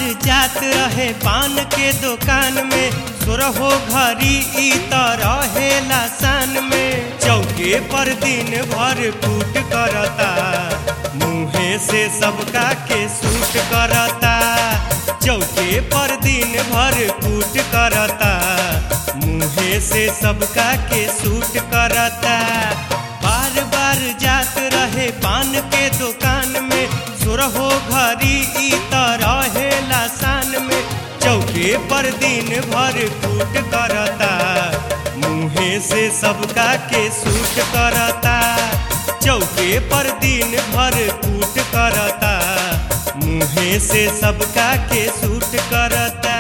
जात रहे पान के दुकान में सुरहो घरी ई त रहेला सान में चौके पर दिन भर कूट करता मुँहे से सबका के सूट करता चौके पर दिन भर कूट करता मुँहे से सबका के सूट करता बार बार जात रहे पान के दुकान में सुरहो घरी ई त रहेला सान में चौके पर दिन भर कूट करता मुँहे से सबका के सूट करता चौके पर दिन भर कूट करता मुँहे से सबका के सूट करता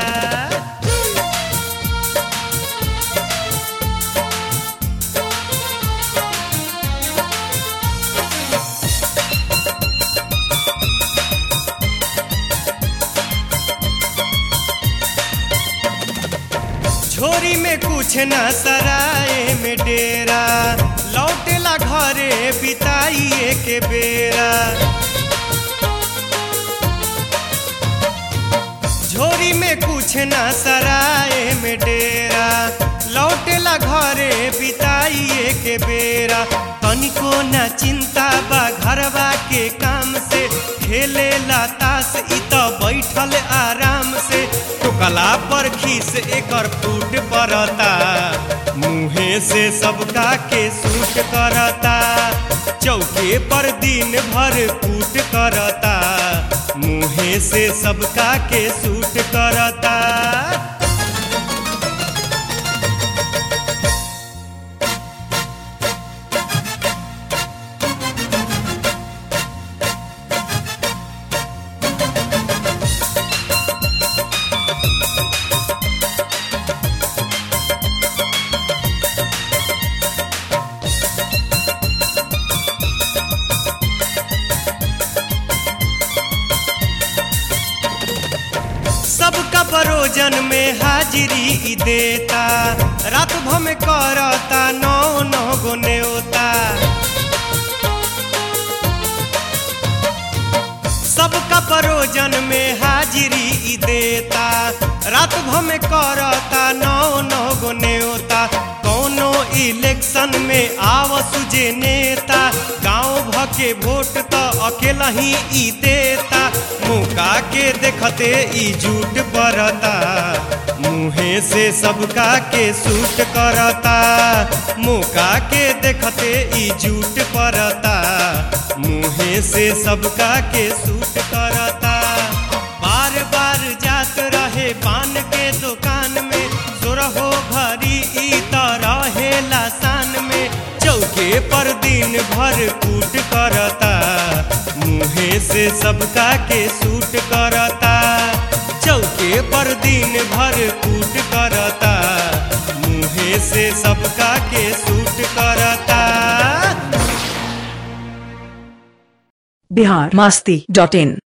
झोरी में कुछ ना सराय में डेरा लौटेला घरे बिताइए के बेरा झोरी में कुछ ना सराय में डेरा लौटेला घरे बिताइए के बेरा तनिको ना चिंता बा घरवा के काम से खेले ला तास इ त बैठल आराम से टोकला पर खीस एकर फूट पड़ता मुँहे से सबका के सूट करता चौके पर दिन भर कूट करता मुँहे से सबका के सूट करता सबका बरोजन में हाजिरी ई देता रात भर में करता नौ नौ गो न्योता सबका परोजन में हाजिरी ई देता रात भर में करता नौ नौ गो न्योता कौनो इलेक्शन में आव सुजे नेता गांव भ के वोट तो अकेला ही ई देता मौका के देखते ई झूठ बरता मुँहे से सबका के सूट करता मौका के देखते ई झूठ परता मुँहे से सबका के सूट करता बार बार जात रहे पान के दुकान में सुरहो घरी ई त रहेला सान में चौके पर दिन भर कूट करता मुँहे से सबका के सूट करता चौके पर दिन भर कूट करता मुँहे से सबका के सूट करता बिहार मास्ती डॉट इन